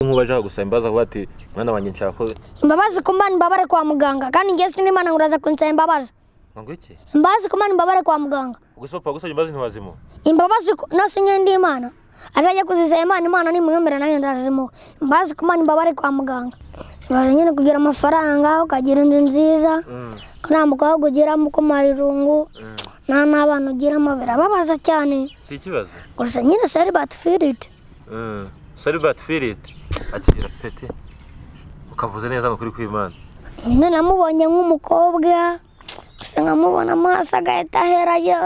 nk'ubaje bagusaba imbabazi aho bati mwana wanjye nshaka ko imbabazi ku mana imbabare kwa muganga kandi ngewe sindi imana ngo uraza kunsaba imbabazi ngo iki imbabazi ku mana imbabare kwa muganga gusa papa wagusabye imbabazi ntiwazimuha imbabazi ku- nasi nk'indi imana azajya kuzisaba imana imana nimwemera nanjye ndazimuha imbabazi ku mana imbabare kwa muganga ibaze nyine kugira amafaranga ukagira inzu nziza Mm, ukanambuka aho kugeramo kumara irungu mm. nta n'abana ugiramo birababaza cyane si ikibazo gusa nyine sari batifiriti Mm, salibati firiti akira peti ukavuze neza amakuru kw'imana nyine namubonye nk'umukobwa gusa nkamubona amaso agahita ahera yo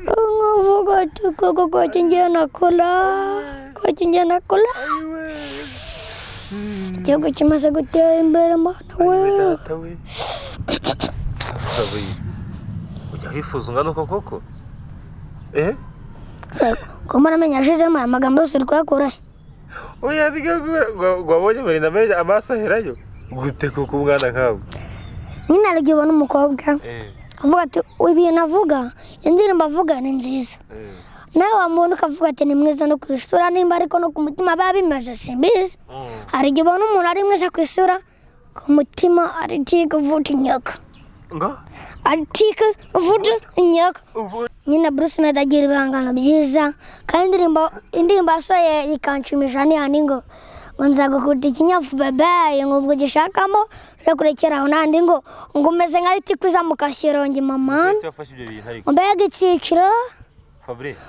nkuvuga uti koko ko kingiye nakura ko kingiye nakura igihugu kimaze gutera imbere mwana we datawe asabuye ujya wifuza ungana uko koko eh kuba namenya ashizemo aya magambo yose uri kuyakura he? oya ndigagura gwabonye muri namenye amaso herayo gute koko umwana nkawe nyine hari igihe ubona umukobwa eh uvuga ati ibintu avuga indirimbo avuga ni nziza eh nawe wamuntu ukavuga ati ni mwiza no ku isura nimba ariko no ku mutima biba bimaze simbizi Mm. hari igihe ubona umuntu ari mwiza ku isura ku mutima aritiga uvuta inyoko ngo aritiga uvuta inyoko ubu nyine bruce medi agira ibihangano byiza kandi indirimbo indirimbo yasohoye ikanshimisha n'ihani ngo ngo nzagukunda ikinyafu bebeyi ngo ubwo ugishakamo uje kurekera aho n'andi ngo ngo umeze nka itikuza mu kashyirongi mamani icyo wafashe ibyo bintu ariko ngo mbega icyiciro fabrice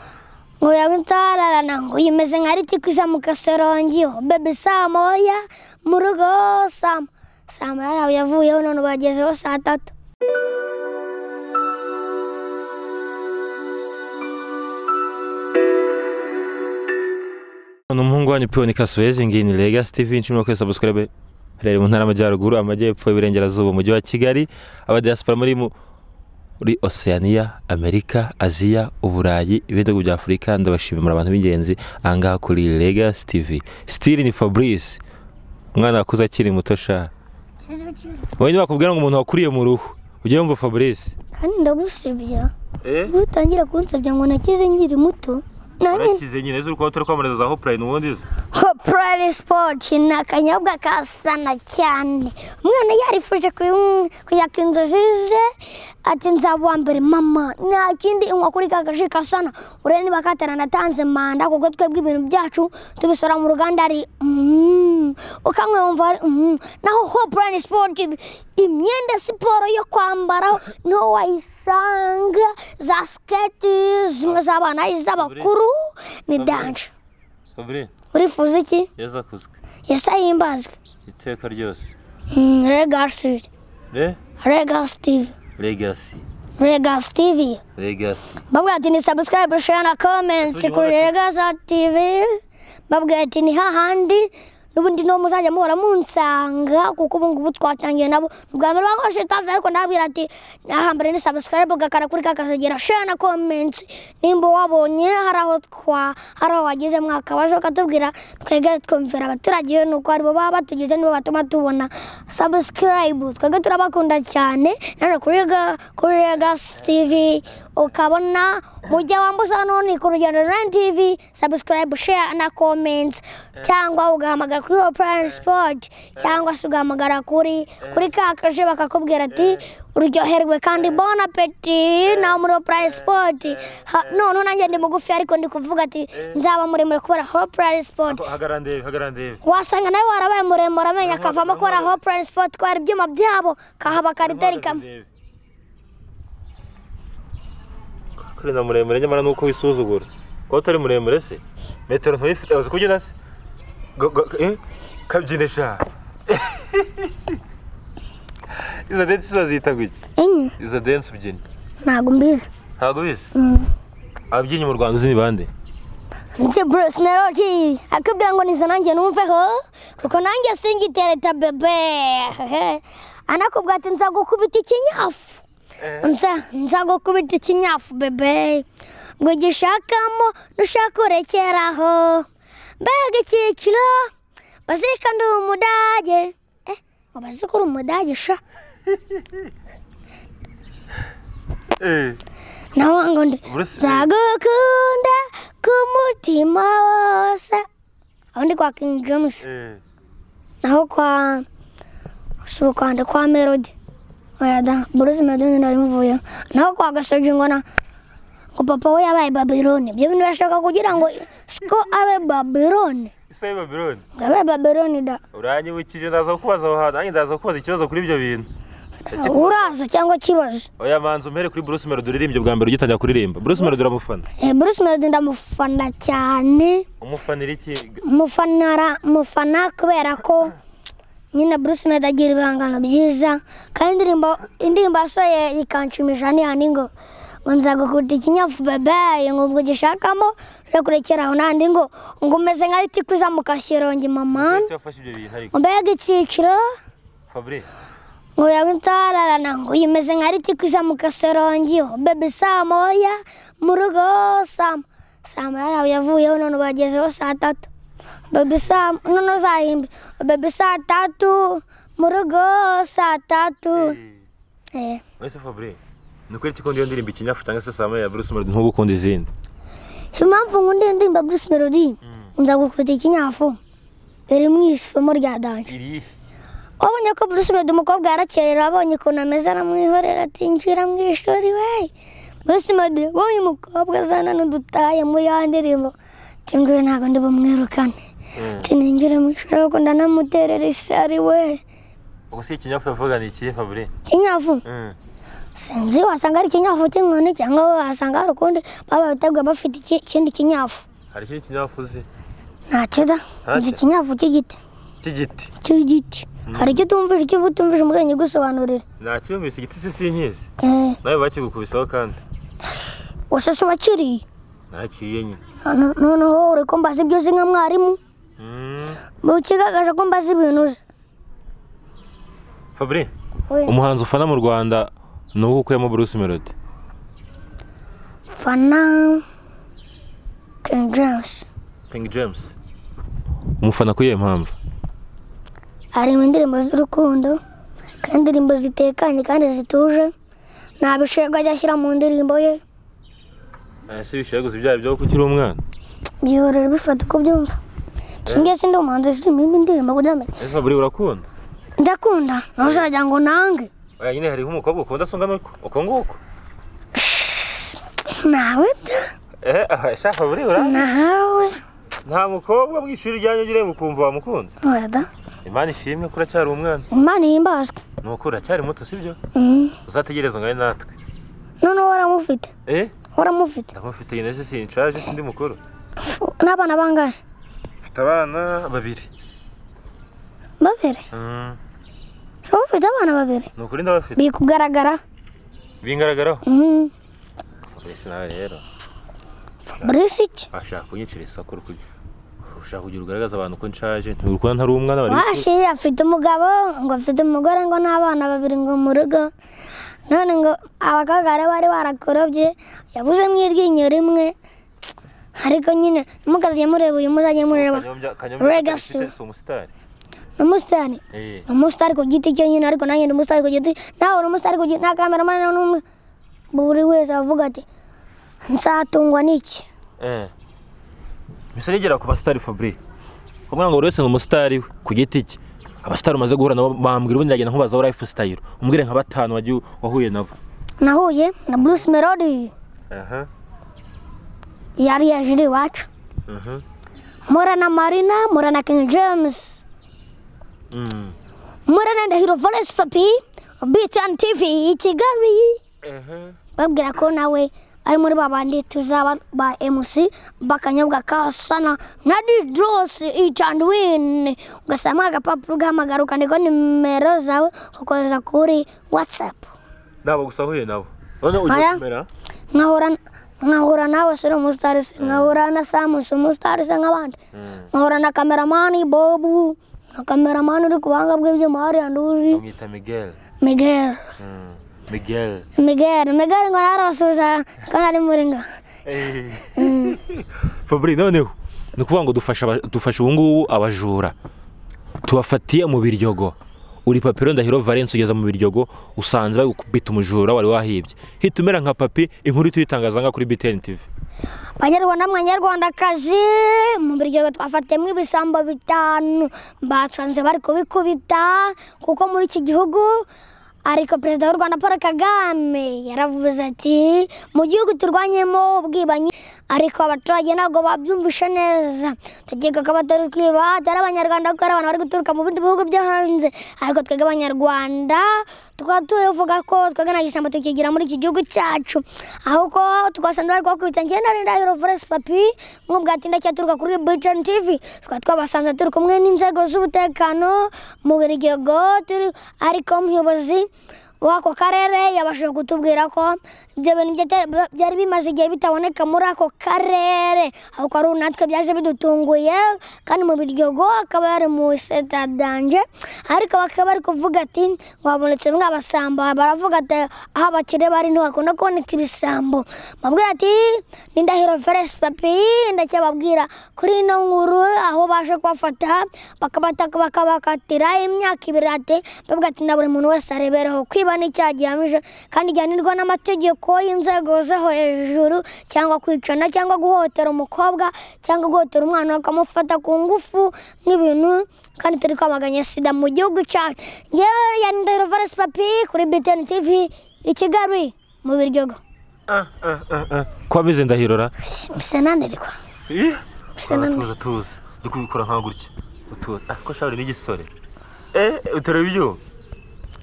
ngo yawe ntararana ngo uyu umeze nka riti kwisa mu kasorongi bebe saa moya mu rugo sama saa moya yawe yavuyeho none bagezeho saa tatu ni umuhungu wanyu piyoni kasuwezi ngini legas tv nshimira ko sabusikarabe rero mu ntara y'amajyaruguru amajyepfo iburengerazuba umujyi wa kigali abadiyasipora muri mu- muri oceania amerika aziya uburayi ibindi bihugu bya afurika ndabashimira abantu b'ingenzi ahangaha kuri legas tv stili ni fabrice umwana wakuze akiri muto sha wowe ntibakubwira ngo umuntu wakuriye mu ruhu ujye wumva fabrice kandi ndagusibya eh iyo utangira kunsabya ngo nakize nkiri muto nanjye urakize nyine ejo uri kuba utari kwamamariza aho purayini ubundi uzi purayiri sipoti ni akanyobwa kasana cyane umwana yarifuje kuyu- kujya ku inzozi ze ati nzaba uwa mbere mama nta kindi inywa kuri ka gashi kasana urebe niba katana natanze manda kuko twebwe ibintu byacu tubisora mu ruganda ari mm, ukanywa wumva ari mm. naho ho purayiri sipoti imyenda siporo yo kwambaraho niho wayisanga za siketi zimwe z'abana iz'abakuru ni danje fabrice urifuza iki yeza akuzwe yesi ahimbazwe iteka ryose Mm, regasi eh regasi tivi legasi regasi tivi legasi babwira ati ni sabusikarayibu sheya na komenti kuri regasi tivi babwira ati ni hahandi n'ubundi niho muzajya muhora munsanga kuko ubu ngubu twatangiye nabo ni ubwa mbere bankoresheje tavi ariko ndababwira ati nahambere ni sabusikarayibu gakara kuri kakazogera sheya na komenti nimba wabonye hari aho twa hari aho wagize mwakabaje ukatubwira twebwe twumvira abaturage nuko aribo baba batugize nibo batuma tubona sabusikarayibu twebwe turabakunda cyane nanone kuri Rega- kuri regasi tivi ukabona mu gihe wambuza none ku rugendo na tivi sabusikarayibu sheya na komenti cyangwa ugahamagara kuri operani sipoti cyangwa se ugahamagara kuri kuri kakaje bakakubwira ati uryoherwe kandi bon apeti nawe muri operani sipoti none nanjye ndi mugufi ariko ndi kuvuga ati nzaba muremure kubera operani sipoti hagara ndebe hagara ndebe wasanga nawe warabaye muremure amenyo akavamo kubera operani sipoti kubera ibyuma byabo kahaba kariteri kamwe kuri na muremure nyamara nuko wisuzugura kuba utari muremure se metero ntuyifite uzi kubyina se Ga- ga- eh? kabyine sha izo densi bazita guki enye izo densi ubyina ntabwo mbizi ntabwo ubizi Mm. ababyinnyi mu rwanda uzi ni bande Nti Bruce Melody akubwira ngo niza nanjye numveho kuko nanjye singitereta bebe Hehe. anakubwira ati nza gukubita ikinyafu nza nza gukubita ikinyafu bebe ngo gishakamo nushaka urekeraho mbega icyiciro bazika ndi umudage eh ngo bazika uri umudage sha eh nawe ngo ndi Bruce eh, nzagukunda ku mutima wose aho ndi kwa King James Eh. naho kwa si ukanda kwa Melody oya da Bruce Melody narimuvuyeho naho kwa Gasogi ngo na ngo papa we yabaye Babylone ibyo bintu bashaka kugira ngo siko abe Babylone Isa y'i Babylon. ngo abe Babylone da Uranyibukije ndaza kukubaza aho hantu, nanjye ndaza kukubaza ikibazo kuri ibyo bintu. uraza cyangwa kibazo Oya manzi umpere kuri Bruce Melody uririmbye bwa mbere ugitangira kuririmba. Bruce Melody uramufana. Eh, Bruce Melody ndamufana cyane Umufanira iki? mufanara mufana kubera ko nyine Bruce Melody agira ibihangano byiza kandi indirimbo indirimbo asohoye ikanshimisha n'ihani ngo ngo nzagukunda ikinyafu bebe ngo ubwo ugishakamo uje kurekeraho n'andi ngo ngo umeze nka itikwiza mu kashyirongi mama Icyo wafashe ibyo bintu ariko. mbega icyiciro Fabrice. ngo yabitararana ngo imeze nka ritikwiza mu kasorongi ho bebe saa moya mu rugo sama saa moya yawe yavuyeho none bagezeho saa tatu bebe saa none uzahimbe bebe saa tatu mu rugo saa tatu Eh, Ese Fabrice. Ni ukuri kikundi iyo ndirimbo ikinyafu cyangwa se sama ya Bruce Melody nk'ubu ukunda izindi. si impamvu nkunda iyi ndirimbo Bruce Melody nza gukubita ikinyafu iri mu isomo rya danje Iri. wabonye ko Bruce Melody umukobwa yarakerera abonye ukuntu ameze aramwihorera atinjira mu ishuri we Bruce Melody wowe umukobwa azana n'udutaye muri ya ndirimbo ati nguyu ntabwo ndi bumwirukane ati ninjire mu ishuri ahubwo ndanamuterera isari we Ubwo si ikinyafu yavuga ni ikihe Fabrice? kinyafu Mm. sinzi wasanga ari kinyafu cy'inkoni cyangwa wasanga hari ukundi baba babiteguye bafite iki- ikindi kinyafu Hari ikindi kinyafu uzi? ntacyo da nzi Ntacyo. ikinyafu cy'igiti Cy'igiti. cy'igiti hari icyo utumvise icyo uba utumvise umubyeyi ugusobanurira Nacyumvise igiti se sinkizi. Eh, Nawe bakigukubisaho kandi. gusa si wakiriye Naraciye nyine. Hano- noneho uri ko mbaza ibyo uzi nka mwarimu Mm. ukigaragaje ko mbaza ibintu uzi Fabrice. We, umuhanzi ufana mu rwanda ni uwo ukuyemo bruce melody fana King James King James. umufana kuri iyo mpamvu harimo indirimbo z'urukundo kandi indirimbo zitekanye kandi zituje nta bishego ajya ashyira mu ndirimbo ye Ese bishaguze ibyaha byo kukiri umwana. byihorera bifata uko byumva singiye sindi umuhanzi zirimo indirimbo kugira ngo Ese Fabrice urakunda? ndakunda nawe uzajya ngo nange Oya nyine hariho umukobwa ukunda asa ungana uko. Uko nguko. nawe da, Eh, aha, ese Fabrice ura? nawe Nta mukobwa mu ishuri ryanyu ugireye ukumva wamukunze. weda Imana ishimwe ko uracyari umwana. imana ihimbazwe Ni uko uracyari muto sibyo? Mhm. Uzategereza ngayo natwe. noneho waramufite Eh? waramufite Ndamufite nyine se sinshaje sindi mukuru. Fu, n'abana bangahe Mfite abana babiri. babiri Mm. uba ufite abana babiri Ni ukuri ndabafite. biri kugaragara Bingaragaraho. Mhm. Fabrice nawe rero. fabrice iki Ashaka kunyicira isakuru kuri. Ushaka kugira ugaragaza abantu ko nshaje. Ntibikurana ntari umwana bari. washi afite umugabo ngo afite umugore ngo n'abana babiri ngo mu rugo none ngo abakobwa bari bari barakorobye yabuzemo iryinyo rimwe ariko nyine ntimukazajye mureba uyu muzajye mureba Kanyombya, kanyombya. Legacy. Legacy. Si umusitari. ni umusitari Eh. ni umusitari ku giti cye nyine ariko nanjye ndi umusitari ku giti nawe uri umusitari ku giti nta kameramani n'umwe buri wese avuga ati nzatungwa n'iki Eh. Bisa nigera ku basitari Fabrice. kuvuga ngo buri wese ni umusitari we ku giti cye abasitari umaze guhura nabo bambwira ubundi yagenda nkubazaho life style umbwire nka batanu wagiye wahuye nabo nahuye na bruce melody Aha. yari yaje iri iwacu Mhm. mpura na marina mpura na king james Mm. mpura na ndahiro valence papi btn tv i kigali Aha. babwira ko nawe ari muri ba bandi tuzaba ba mc bakanyobwa kasana na didros each and win ugasama agapapuro ugahamagara ukandikaho nimero zawe ukohereza kuri whatsapp Ntabwo gusa ahuye nabo. None ugiye Aya. kumera? nkahura nkahura nawe suri umusitari se nkahura na samusi umusitari se nk'abandi nkahura na kameramani bobu na kameramani uri ku buhanga bw'ibyuma hariya nduzi Bamwita Miguel. miguel Mm. Miguel. miguel miguel ngo narabasubiza ko nari muri nga Fabrice noneho ni ukuvuga ngo dufasha aba- dufasha ubu ngubu abajura tubafatiye mu biryogo uri papiro ndahiro valence ugeza mu biryogo usanze bagukubita umujura wari wahibye hita umera nka papi inkuru tuyitangazanga kuri btn tv banyarwanda mwanyarwandakazi mu biryogo twafatiyemo ibisambo bitanu basanze bari kubikubita kuko muri iki gihugu ariko perezida w'u rwanda paul kagame yaravuze ati mu gihugu turwanyemo ubwibanyi ariko abaturage ntabwo babyumvishe neza tugiye kakaba dore twiba atari abanyarwanda kuko ari abantu bari guturuka mu bindi bihugu byo hanze ariko twebwe abanyarwanda tukaba tuvuga ko twebwe nta gishyamba tukigira muri iki gihugu cyacu ahubwo tugasanzwe bari kubakubita ngenda rinda yurovuresi papi nk'ubwatinda cyaturuka kuri britani tivi tukaba twabasanze turi kumwe n'inzego z'umutekano mu biryogo turi ariko umuyobozi w'ako karere yabashije kutubwira ko ibyo bintu byate- bya- byari bimaze igihe bitaboneka muri ako karere ahubwo ari natwe byaje bidutunguye kandi mu biryogo akaba yari mu iseta danje ariko bakaba bari kuvuga ati ngo habonetse mwabasamba baravuga ati aho abakire bari ntibakunda kuboneka ibisambo babwira ati ni ndahiro feresi papi ndacyababwira kuri ino nkuru aho baje kubafata bakabataka bakabakatira imyaka ibiri ati bavuga ati na buri muntu wese arebereho kwiba n'icyaha gihamije kandi gihanirwa n'amategeko y'inzego zo hejuru cyangwa kwicana cyangwa guhotera umukobwa cyangwa guhotera umwana bakamufata ku ngufu nk'ibintu kandi turi kwamaganya sida mu gihugu cyacu yewe yani ndahiro feresi papi kuri btn tv i kigali mu biryogo Ah, ah, ah, ah. ko ameze ndahirora bisa nanirwa Ih, ah, bisa tuza nanirwa tuza ndi kubikora nka gutya utuza ah, ko shaburi n'igisore eh utareba ibyo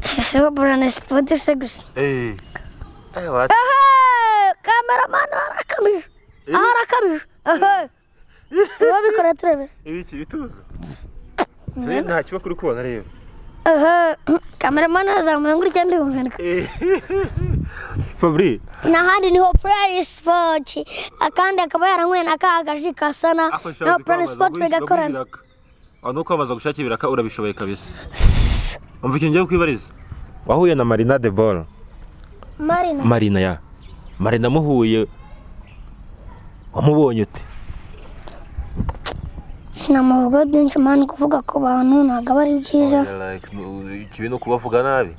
bisaba burana sipoti se gusa eh eh wa kameramani arakamije aha arakamije tuba bikora turebera ibiki bituza Rero nta kiba kuri kubona rero kameramani arazamuye ngo urya ndibumvira Eh. Fabri n'ahandi niho purani sipoti akandi akaba yaranyweye na ka gaji kasana naho purani sipoti bigakorana aho ni kwamaza gushakira ibiraka urabishoboye kabisa umva ikintu ngiye kwibariza wahuye na marina de boro marina marina ya marina muhuye wamubonye ute sinamuvuga byinshi mani kuvuga ku bantu ntabwo aba ari byiza ikibi ni ukubavuga nabi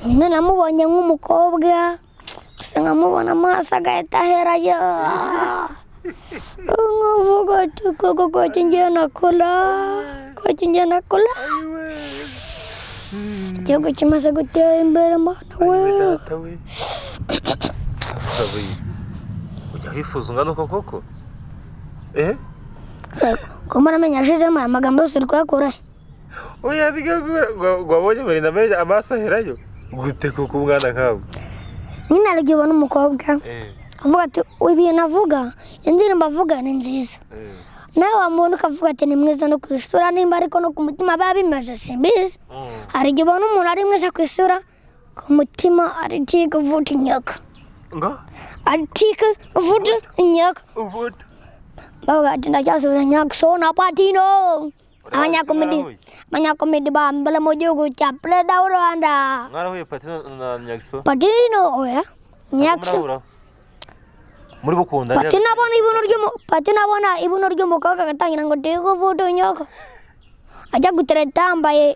nyine namubonye nk'umukobwa gusa nkamubona amaso agahita aherayo nkavuga ati koko koki ngiye nakura koki ngiye nakura igihugu kimaze gutera imbere mwana we data we Fabri ujya wifuza ungana uko koko eh Se, ko muramenye ashizemo aya magambo yose uri kuyakura he? oya ndigagura gwabonye marina meja amaso aherayo gute koko umwana nkawe nyine hari igihe ubona umukobwa eh uvuga ati ibintu avuga indirimbo avuga ni nziza eh nawe wamubona ukavuga ati ni mwiza no ku isura nimba ariko no ku mutima biba bimaze simbizi hari igihe ubona umuntu ari mwiza ku isura ku mutima aritika uvuta inyoka nga aritika uvuta inyoka uvuta bavuga ati ndacyasubiza nyakisona patino abanyakomedi abanyakomedi ba mbere mu gihugu cya perezida w'u rwanda mwarahuye pati na- na nyagiso patino oya nyakisona murahura muri gukunda pati nabona ibuno ry'umu pati nabona ibuno ry'umukobwa agatangira ngo ndiga uvude unyoko ajya gutereta yambaye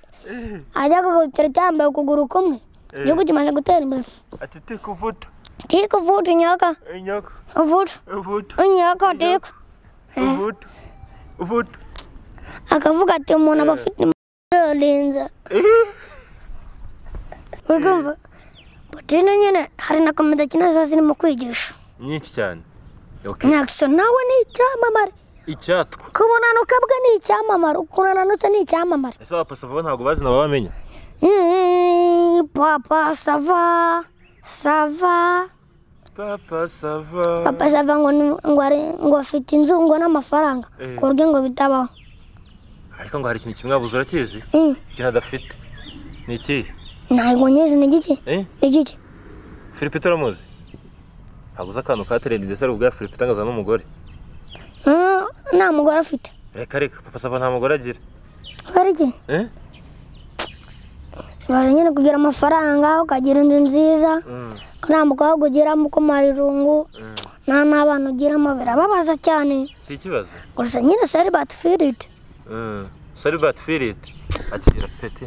ajya gutereta yambaye ukuguru kumwe igihugu kimaze gutera imbere atiti kuvuta tiku uvude unyoko inyoko uvude uvuta unyoko tiku uvuta uvuta akavuga ati umuntu aba afite umurinzi uri kumva potine nyine hari na komedi akina ziba zirimo kwigisha nyinshi cyane nyakisho nawe ni icyamamare icyatwa kubunanuka bwe ni icyamamare ukuntu ananutse ni icyamamare ese abapasava ntabwo bazi nabo bamenya Eh, papa sava sava papa sava papa sava ngo ni- ngo ari- ngo afite inzu ngo n'amafaranga Eh. ku buryo ngo bitabaho ariko ngo hari ikintu kimwe wabuze urakizi Eh, ikintu adafite ni ikihe ntabwo nyine ni igiki eh ni igiki filipe turamuzi ntabwo uzi akantu ka terende ndetse ari ubwa filipe itangaza n'umugore Eh, nta mugore afite reka reka papa sava nta mugore agira bari iki eh bari nyine kugira amafaranga ukagira inzu nziza Mm, ko nta mukobwa ugiramo uko marirungu mm. nta n'abana ugiramo birababaza cyane si ikibazo gusa nyine sari batifiriti Mm, Salvat Firit akira pete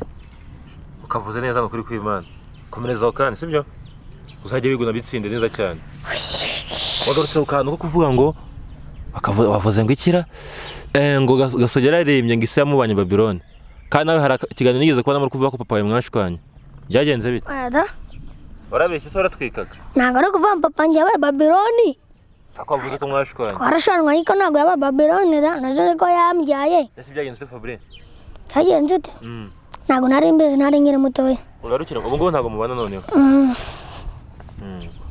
ukavuze neza nukuri kw'Imana komerezaho kandi sibyo uzajya wiguna bitsinde neza cyane wagarutse ku kantu ko kuvuga ngo bakavu- bavuze ngo ikira Eh, ngo Gas- gasogera aririmbye ngo isi yamubanye babironi kandi nawe hari aka- ikiganiro nigeze kubonamo uri kuvuga ko papa wawe mwashwanye byagenze bite Oya da. warabeshye se waratwikaga ntabwo ari ukuvuga ngo papa njye yabaye babironi ako wavuze ko mwashwanye twarashanwa ariko ntabwo yabaye babironi da nazo niko yambyaye ese byagenze ute fabure yagenze ute Mm. ntabwo nari mbizi nari nkiri mutoya urarukira ubu ngubu ntabwo mubana noneho Mm.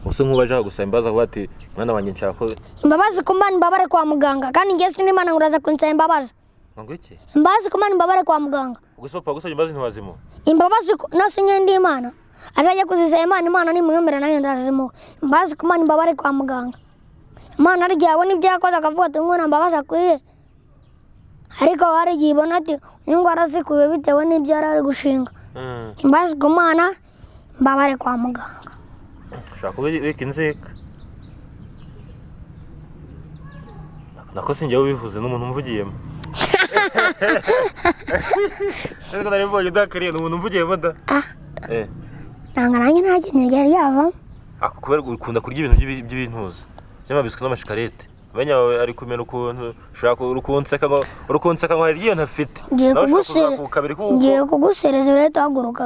usa nk'uwaje kugusaba imbabazi akavuga ati mwana wanjye nshaka ko imbabazi ku mana imbabare kwa muganga kandi ngewe sinimana ngo uraza kunsaba imbabazi ngo iki imbabazi ku mana imbabare kwa muganga ubwo se papa wagusabye imbabazi ntiwazimuha imbabazi ku- nose ngende imana azajya kuzisaba imana imana nimwemera nanjye ndazimuha imbabazi ku mana imbabare kwa muganga imana harya yabona ibyo yakoze akavuga ati ngo mbabazi akwiye ariko hari igihe ibona ati uyu ngo arasikuye bitewe n'ibyo yari ari gushinga Mm. imbabazi ku mana imbabare kwa muganga ushaka kuba wika inzika nako si njyewe ubivuze ni umuntu umvugiyemo ariko nari mbonye udakariye ni umuntu umvugiyemo da ah Eh, nanga nanjye nta kintu yari yavamo ako kubera ukunda kurya ibintu by'ibi- by'ibintuza by'amabiswi n'amashikarete amenya yawe ari kumena ukuntu ushaka urukunseka ngo urukunseka ngo hari iyo ntafite ngiye nawe ushaka kugusere kuzakuka kabiri ngiye kuko kugusereza urahita uhaguruka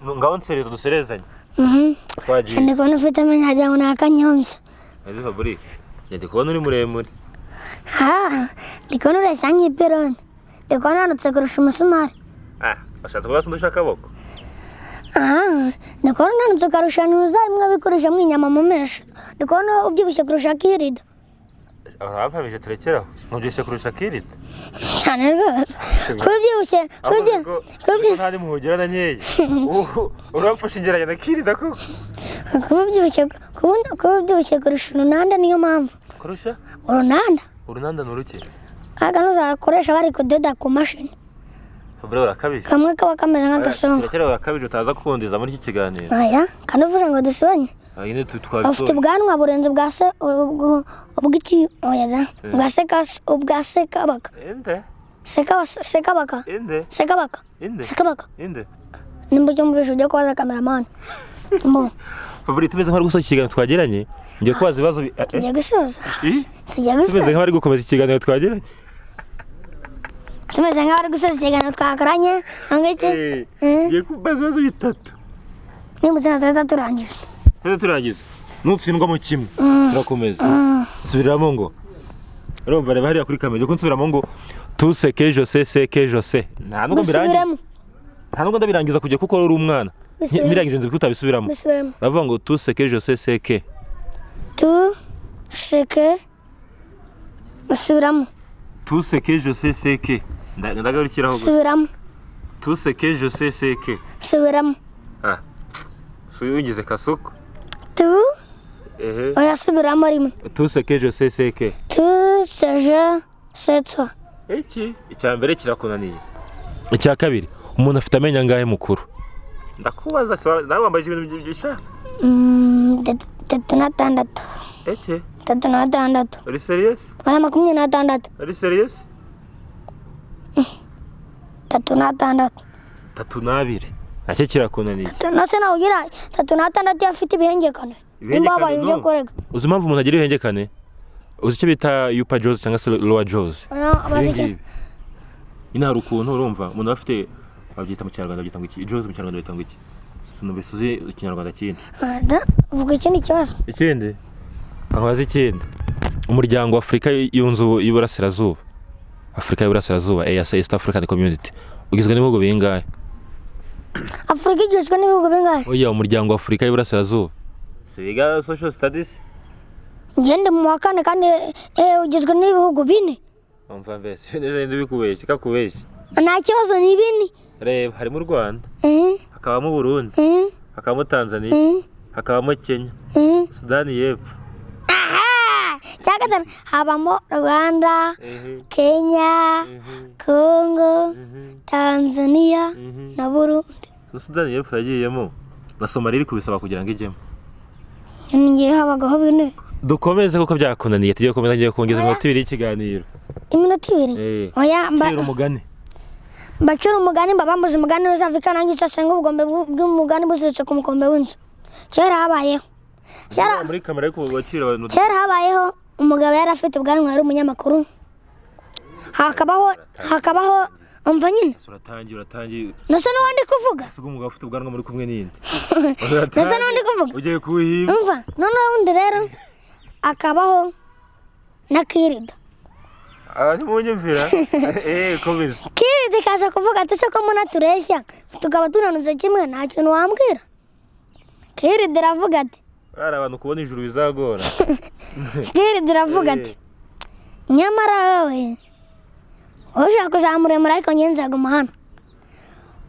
ngaho nsereza duserezanye Mhm. twagiye cyane kubona ufite amenyo wagira ngo ni akanyomvya Ese Fabri yandi kubona uri muremure Ah, ndi kubona ureshya nk'ipironi ndi kubona uhanutse kurusha umusumari ah ashatse kuba asundisha akaboko Ah, ndi kubona unanutse ukarusha ntuzabimwe bikoresha mwinyama mu mesho ndi kubona ubyibushye kurusha akirida abapfamisha turekeraho mubyibushye kurusha kirida cyane rwose kuba ubyibushye kuba ubyi- kuba ubyi- ntari muhugera na nkeya urapfusha ingeranya na kirida koko kuba ubyibushye kuba- kuba ubyibushye kurusha urunanda niyo mpamvu kurusha urunanda urunanda ni uruke kaga nuzakoresha bari kudoda ku mashini Fabri urakabije kamwe kaba kameze nk'agasongo turekera urakabije utaza kukundiza muri iki kiganiro aya kanuvuze ngo dusubanye nyine bafite twabisoje ubwanwa burenze ubwa se ubwo- ubw'iki oya da ubwa seka ubwa sekabaka inde sekaba sekabaka inde sekabaka inde sekabaka inde nimba ujya umubisha ujya kubaza kameramani mbo Fabri tumeze nk'abari gusoza ikiganiro twagiranye ngiye kubaza ibibazo bi- eh, eh, tujya gusoza ih, tujya tumeze gusoza nk'abari gukomeza ikiganiro twagiranye tumeze nk'abari gusoza ikiganiro twakoranye ntabwo iki Eh, ngiye kubaza ibibazo bitatu nimutse na tuzahita turangiza Sasa turangiza. Nutsindwa mu kimwe. Turakomeza. Subiramo ngo. Urumva reba hariya kuri kamera. Uko nsubiramo ngo tuseke Jose seke Jose. Nta nubwo mbirangiza. dusubiremo Nta nubwo ndabirangiza kujya kuko uri umwana. Nti- Bisubiremo. Mbirangije nzi ko utabisubiramo. dusubiremo Uravuga ngo tuseke Jose seke. tu seke dusubiramo Tuseke Jose seke. Nda- Ndagarukiraho gusa. subiramo Tuseke Jose seke. subiramo Ah. Suyungize kasuko. tu Ehe. oya subiramo rimwe Tuseke Jose seke. tu seje setwa Iki icya mbere kirakunaniye. Icya kabiri umuntu afite amenyo angahe mukuru? Ndakubaza se nawe wambaje ibintu byishaka. Mm, tat- tatu n'atandatu Eke, tatu n'atandatu uri serious? oya makumyabiri n'atandatu Uri serious? tatu n'atandatu Tatu n'abiri. Nacyo kirakunaniye. nose nawe ugira tatu n'atandatu iyo afite ibihengekane nimba Ibihengekane wabaye ibyo no. kurega Uzi impamvu umuntu agira ihengekane? Uzi icyo bita upper jaws cyangwa se lower jaws? Oya, amaze iki? Ibingibi. Nyine hari ukuntu urumva umuntu aba afite babyita mu kinyarwanda babyita ngo iki? Jaws mu kinyarwanda babyita ngo iki? Numvise uzi ikinyarwanda kindi. Ah, da- vuga ikindi kibazo Ikindi? Nkabaza ikindi. Umuryango wa Afurika yunze ubu- y'Iburasirazuba. Afurika y'Iburasirazuba, EAC East African Community. Ugizwe n'ibihugu bingahe? afurika igizwe n'ibihugu bingahe Oya, umuryango wa Afurika y'Iburasirazuba. Siga social studies. njye ndi mu wa kane kandi eh, ugizwe n'ibihugu bine Umva mbese, neza ndi bikubeshya, kakubeshya. nta kibazo ni bine Reba, harimo u Rwanda, Eh, hakabamo Burundi, eh, hakabamo Tanzania, eh, hakabamo Kenya, eh. Sudani y'Epfo. Ah, cya gatanu habamo rwanda Ehe, kenya ehe, kongo ehe, tanzania ehe. na burundi Na Sudani y'Epfo yagiyemo. Na Somalia iri kubisaba kugira ngo ijyemo. ngiye habagaho bine Dukomeze kuko byakunaniye, tujye gukomeza ngiye kongeza iminota ibiri y'ikiganiro. iminota ibiri Eh. oya mba- Cira umugani. mbacura umugani mba bambuze umugani uzava ikanange ucasenga ubugombe bw'u- bw'umugani buziritse ku mukombe w'inzu kera habayeho kera muri kamera ariko wakira abantu kera habayeho umugabo yari afite ubwanwa yari umunyamakuru hakabaho hakabaho umva nyine uratangiye uratangiye nasa n'undi kuvuga usiga umugabo ufite ubwanwa muri kumwe n'indi nasa n'undi kuvuga ugiye kuhiga umva noneho undi rero akabaho n'akirida abantu munyumvira eee komeza kirida ikaza kuvuga ati se ko muna tureshya tukaba tunanutse kimwe nta kintu wambwira kirida iravuga ati bari abantu kubona ijuru bizagora kirida iravuga ati nyamara wowe wowe ushaka kuzamuremura ariko njye nzaguma hano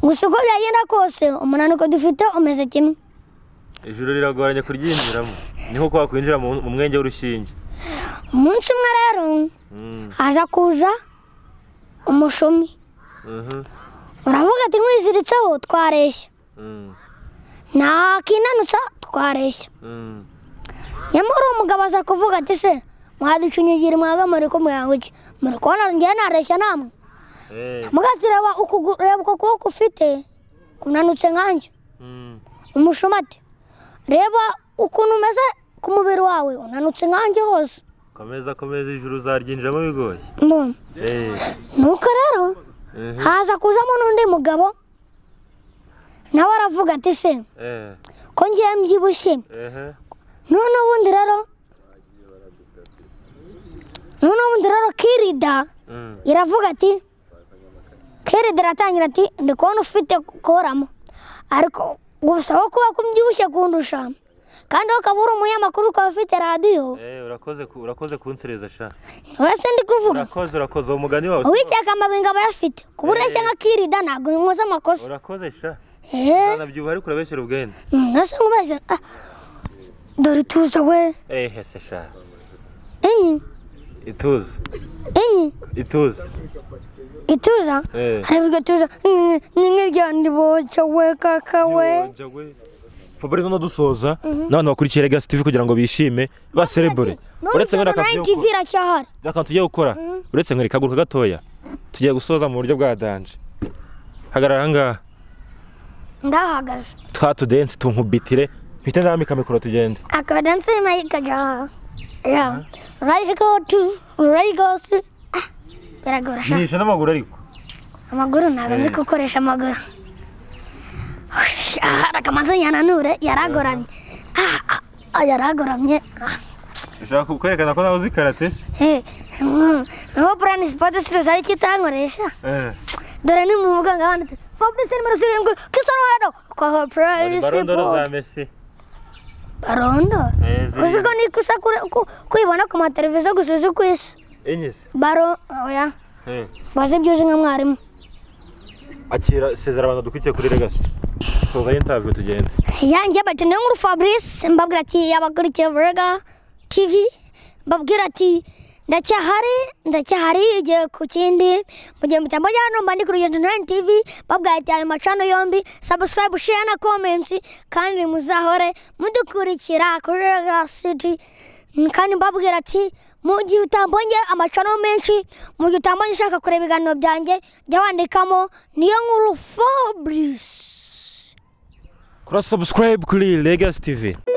gusa uko byagenda kose umunaniko dufite umeze kimwe ijuru riragoranye kuryinjiramo ni nko kwa kwinjira mu mu mwenge w'urushinge umunsi umwe rero Mm, haza kuza umushumi mhm, uravuga ati nkwiziritseho twareshya mm, ntakinanutsa twareshya mm. nyamara uwo mugabo aza kuvuga ati se mwaducunyigira mwaga muri kumuhanga iki muri kubona njyewe nareshya namwe Eh, mugati reba ukuguru- reba uko kuboko ufite kunanutse nkanjye mm. umushumi ati reba ukuntu umeze ku mubiri wawe unanutse nkanjye hose komeza komeza ijuru uzaryinjiramo bigoye Mbona. Eh, nuko rero mhm, haza kuzamo n'undi mugabo nawe aravuga ati se eh, ko ngiye mbyibushye ehe. none ubundi rero none ubundi rero kirida Mm, iravuga ati kirida iratangira ati ndi kubona ufite koramo ariko gusa wowe kuba kumbyibushye kundusha kandi wowe ukaba uri umunyamakuru ukaba ufite radiyo eh, urakoze ku- urakoze kunsereza sha wese ndi kuvuga urakoze urakoze uwo mugani wawe uwiteka amabenga aba ayafite kuba ureshya nka kirida ntabwo nkoze amakosa urakoze sha eee zanabyibuha ariko urabeshyira ubwenda nasa nk'ubeshya Ah, dore ituza we ehe se sha enyi ituze enyi ituze ituza eh. harabiga tuza n'inkiryandiboca we kaka we Fabrice no dusoza n'abantu bakurikiye Legacy TV kugira ngo bishime baserebure uretse nkwereka akazi yo tv iracyahari gukora- akantu tugiye gukora uretse nkwereka akaguruka gatoya tugiye gusoza mu buryo bwa danje hagarara ahangaha ndahagaze twa tudense tunkubitire mpite ndambika mikoro tugende akaba danse mayika jaha ya right go to right go to Ah, biragora sha jinisha n'amaguru ariko amaguru ntabwo nzi gukoresha amaguru akamaze yananure yaragoramye Ah, ah, ah, yaragoramye Ah, ushaka kwerekana ko nawe uzi karate se eh, mm. niho burani sipoti siruzi ari kitankoresha Eh. dore ni mu muganga wanditse fabrice nimero zirindwi kisonado kwa Wari hoprari barondoro za sipoti Messi barondora Eh, ziri- uzi ko ni gusa kure- ku- kuyibona ku mateleviziyo gusa uzi ku isi enye se baro oya Eh. bazi ibyo uzi nka mwarimu akira sezera abantu dukurikiye kuri Legacy soza interview tugende yanjye bakeneye nkuru fabrice mbabwira ati yabakurikiye burega tv mbabwira ati ndacyahari ndacyahari igihe ku kindi mu gihe mutambo hano mba ndi kuri urugendo nani tv mbabwira ati ayo macano yombi sabusikarayibu sheya na komensi kandi muzahore mudukurikira kuri rega siti kandi mbabwira ati mu gihe utambonye amacano menshi mu gihe utambonye ushaka kureba ibiganiro byanjye jya wandikamo niyo nkuru fabrice kora subscribe kuri Legacy TV